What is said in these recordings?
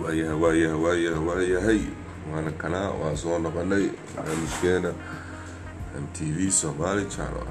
waayahay waayahay waayahay waayahay waana kanaa waa soo noqonay barnaamijkeena m t v somali channel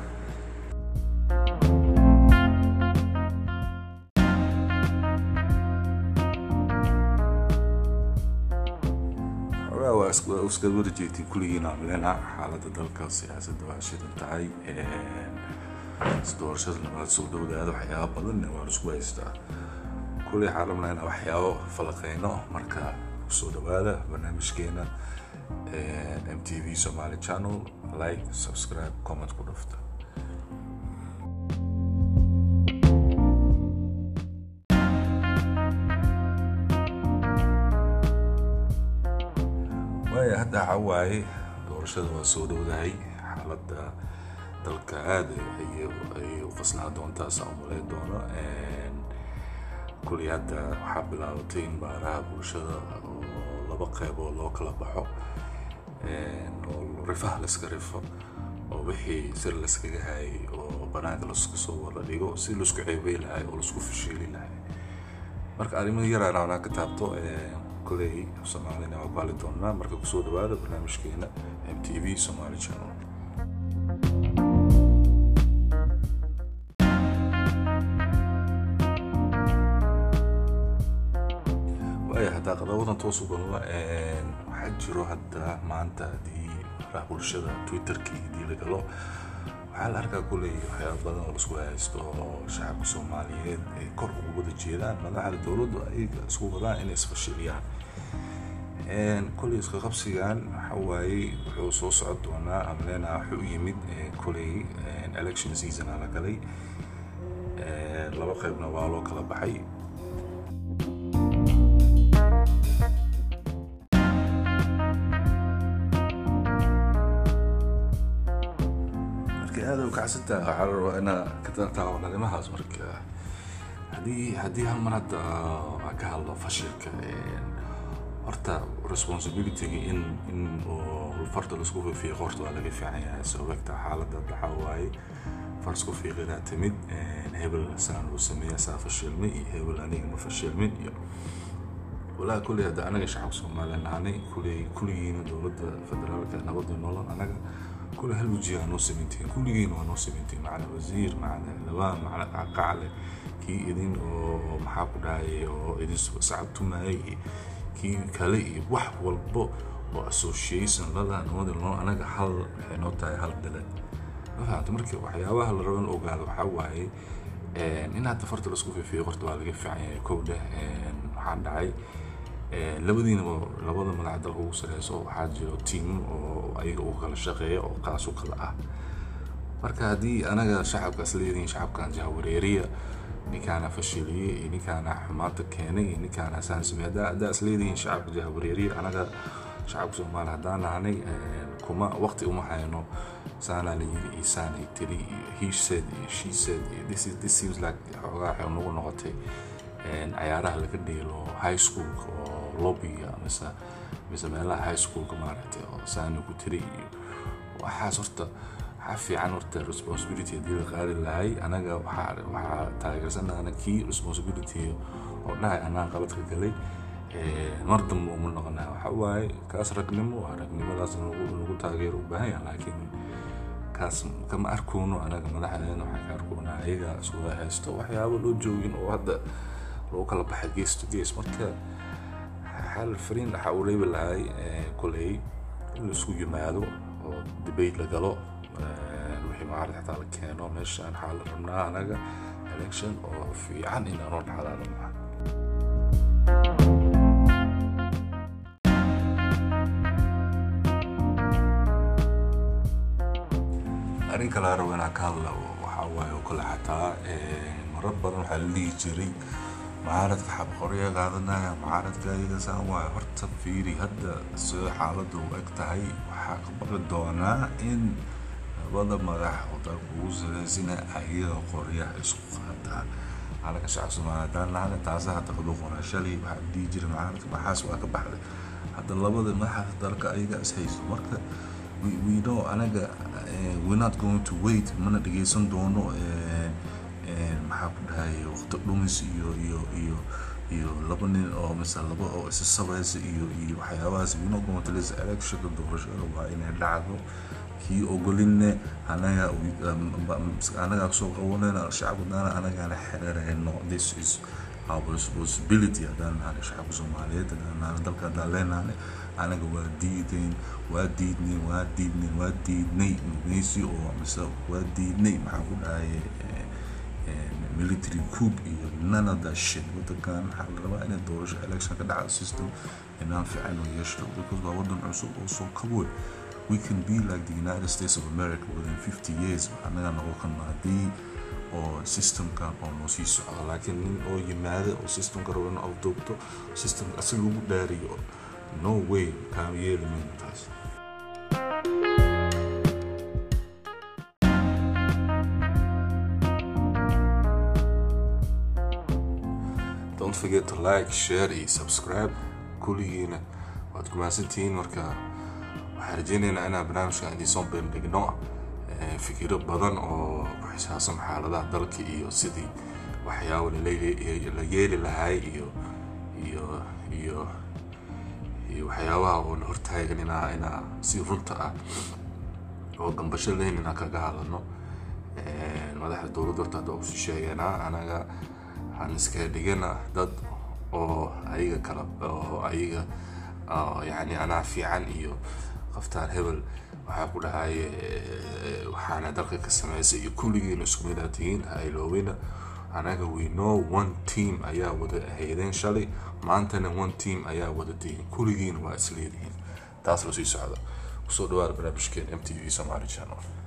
xogaa waa is- waa iska wada jeegtiin kulligiin amlena xaaladda dalka siyaasadda waa shidan tahay doorashada nabad soo dhowdaada waxyaaba badan waa la isku haystaa kulli waxaan rabnaa inaan waxyaabo falaqeyno marka kusoo dhawaada barnaamijkeena m t v somali channel like subscribe comment ku dhufta waaya hadda waxa waaye doorashada waa soo dhowdahay xaaladda dalka aada ayay ayay u qasnaa doontaa saa umaleyn doono kulli hadda waxaa bilaabatay in baaraha bulshada oo laba qeyb oo loo kala baxo oo rifaha layska rifo oo wixii sir layskaga hayay oo banaanka laisku soo wada dhigo si laisku ceebey lahay oo laisku fashiili lahay marka arrimaha yaraan aanaa ka taabto kuley soomaalina waa baali doonaa marka kusoo dhawaada barnaamijkeena m t v somali channel waaya haddaa qadawadan toos u galno waxaa jiro hadda maanta haddii baraha bulshada twitterkii haddii la galo waxaa la arkaa kuley waxyaaba badan oo laisku haysto oo shacabka soomaaliyeed ay kor ugu wada jeedaan madaxda dowladdu ayaga isku wadaan inay isfashiliyaan kuley iska qabsigan waxa waaye wuxuu soo socon doonaa amleena wuxuu u yimid kuley election season aa la galay laba qeybna waa loo kala baxay marka aada u kacsantaa waxaa la rabaa inaa ka taawan arrimahaas marka haddii haddii hal mar hadda aan ka hadlo fashilka horta responsibilityga in in oo farta laisku fiiqo horta waa laga fiican yahay sababta xaaladda waxaa waaye far isku fiiqidaa timid hebel saan uu sameeya saa fashilmay iyo hebel aniga ma fashilmin iyo walaa kulley hadda anaga shacabka soomaaliya nahanay kulley kulligiina dowladda federaalka nabadda nolol anaga كل هالوجيه نو سمنتين كل جين نو سمنتين معنا وزير معنا لوان معنا قاعلة كي إذن أو محاكو داي أو إذن سعبتو معي كي كالي وح والبو أو association للا نواد اللون أنا حل حنو تاي حل دلد ما فهمت مركب وحيابها اللي ربنا أوقات وحواي إن هذا فرت الأسقف في قرط والقى في عين كودة waxaan dhacay labadiinaba labada madax dalka ugu sareyso waxaa jiro tiim oo ayaga u kala shaqeeya oo qaas u kala ah marka haddii anaga shacabka is leedihiin shacabkan jahawareeriya ninkaana fashiliyey iyo ninkaana xumaanta keenay iyo ninkaana saan samey haddaa haddaa is leedihiin shacabka jahawareeriya anaga shacabka soomaali haddaan nahanay kuma waqti uma hayno saanaa la yiri iyo saanay tiri iyo he said iyo she said iyo this is this seems like xoogaa waxay nagu noqotay cayaaraha laga dheelo high schoolka oo lobbyga mise mise meelaha high schoolka maaragtay oo saani ku tiri iyo waxaas horta waxaa fiican horta responsibility haddii la qaadi lahay anaga waxaa waxaa taageersanahana kii responsibility oo dhahay anaan qaladka galay mar dambe uma noqonaa waxa waaye kaas ragnimo waa ragnimadaas nagu nagu taageero u baahan yahay laakiin kaas kama arkoono anaga madaxdeena waxaa ka arkoonaa ayaga iskuga haysto waxyaabo loo joogin oo hadda lagu kala baxay gees to gees marka xal fariin waxa uu leebi lahay koley in laisku yimaado oo debate la galo wixii maarad xataa la keeno meeshaan waxaa la rabnaa anaga election oo fiican in aanoo dhacdaa rabnaa arrin kale aan rabo inaan ka hadla waxaa waaye oo kale xataa marar badan waxaa la dhihi jiray mucaaradka xabqorya qaadanaya mucaaradka ayaga saan waayo horta fiiri hadda sida xaaladda u eg tahay waxaa ka baqi doonaa in labada madax oo dalka ugu saraysina ayaga qoryaha isku qaataan calanka shacab soomaaliya haddaan lahana taasa hadda qaduqona shalay waxaa la dhihi jiray mucaaradka maxaas waa ka baxday hadda labada madaxa dalka ayaga is haysto marka we, we know anaga uh, we're not going to wait mana dhegeysan doono uh, maxaa ku dhahay waqti dhumis iyo iyo iyo iyo laba nin oo mise laba oo isa sabaysa iyo iyo waxyaabahaas you know going to this election doorashada waa inay dhacdo kii ogolinne anaga anagaa soo qabanayna shacabka daana anagaana xereerayno this is our responsibility haddaan nahay shacabka soomaaliyeed haddaan nahay dalka haddaan leenahay anaga waa diideen waa diidnay waa diidnay waa diidnay mugeysi oo mise waa diidnay maxaan ku dhahay military coup iyo none of that shit wadankan waxaa la rabaa inay doorasho election ka dhaca system inaan fiican oo yeeshto because waa wadan cusub oo soo kaboy we can be like the united states of america within 50 years anaga noqon karna haddii oo systemkan oo noo sii socdo laakiin nin oo yimaada oo systemka rabo in afduubto systemka asi lagu dhaariyo no way kaan yeeli mayno taas don't forget to like share iyo subscribe kulligiina waad ku mahadsantihiin marka waxaan rajeynaynaa inaan barnaamijkan idinsoo bandhigno fikiro badan oo ku xisaabsan xaaladaha dalka iyo sidii waxyaabo la yeeli lahay iyo iyo iyo iyo waxyaabaha oo la hortaagan inaa inaa si runta ah oo gambasho leyn inaan kaga hadlano madaxda dowladda horta hadda usi sheegeena anaga waxaan iskaga dhigana dad oo ayaga kala oo ayaga yani anaa fiican iyo qaftaan hebel waxaa ku dhahay waxaana dalka ka sameysay iyo kulligiina isku mid aad tihiin ha iloobina anaga we know one team ayaa wada ahaydeen shalay maantana one team ayaa wada tihiin kulligiina waa isleedihiin taas la sii socda kusoo dhawaada barnaamijkeen m t v somali channel